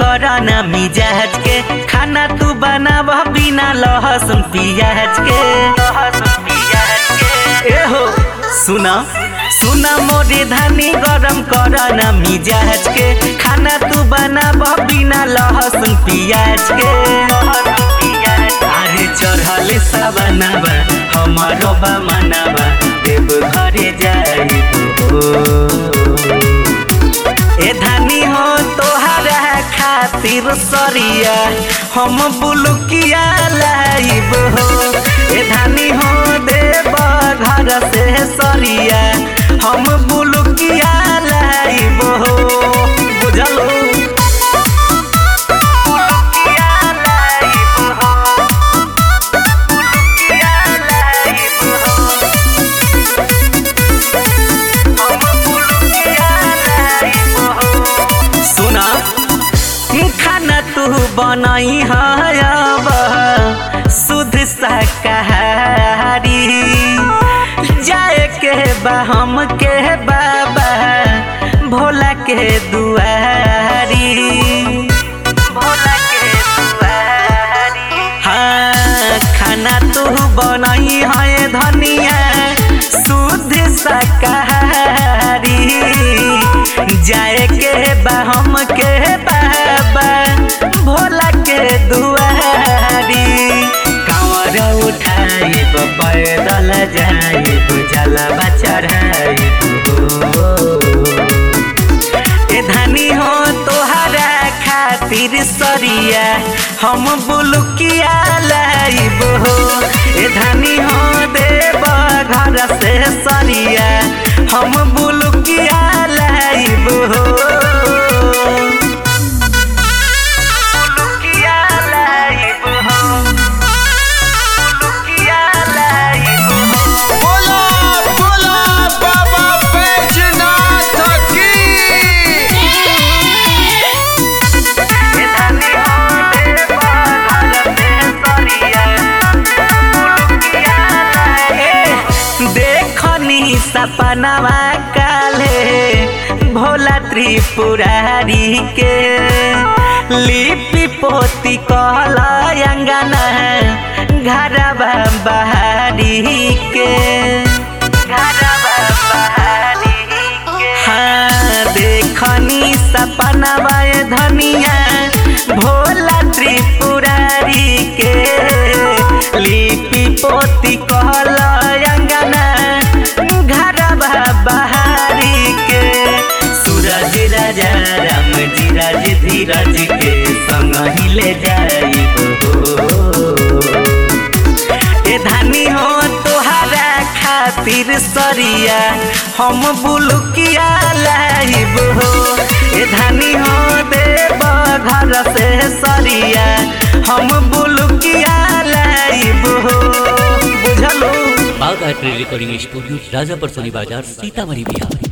करना मिजाज के खाना तू बनाव बिना लहसुन प्याज के लहसुन प्याज के ए हो सुना सुना मोरे धानी गरम करना मिजाज के खाना तू बनाव बिना लहसुन प्याज के अरे चढ़ल सबनाबा हमारो बा मनाबा देव घरे जाइबो ए धानी हो तोहरा खातिर सरिया हम बुलुकिया लाइब हो ए धानी हो देव घर से सरिया हम बुलुकिया लाइब हो बुझलो बुलुकिया लाइब हो बुलुकिया लाइब हो सुना खाना तू बनई हब शुद्ध शाकाहारी जाए के बा हम के बाबा भोला के दुआरी भोला के दुआरी हाँ खाना तू बनई है धनिया शुद्ध शाकाहारी जाए के बा हम के बाबा भोला के दुआरी कांवर उठाइब पैदल जाइब जलवा चढ़ाइब ए धानी हो तोहरा खातिर सरिया हम बुलुकिया लाइब हो ए धानी हो देव घर से सरिया हम बुलुकिया लाइब हो बुलुकिया लाइब हो बुलुकिया लाइब हो बोला बोला बाबा बैजनाथ की देखनी सपनवा काले भोला त्रिपुरारी के लिपि पोती कहला अंगना घरवा बहारी के घरवा बहारी के हाँ देखनी सपनवा ए धनिया भोला त्रिपुरारी के लिपि पोती कहला अंगना घरवा बहारी के सूरज राजा राम धीरज धीरज के संग ही ले जाइब ए धानी हो तोहरा खातिर सरिया हम बुलुकिया लाइब हो ए धानी हो देव घर से सरिया हम बुलुकिया लाइब हो बुझलो Bagh art recording studio Rajapar Soni बाजार सीतामढ़ी बिहार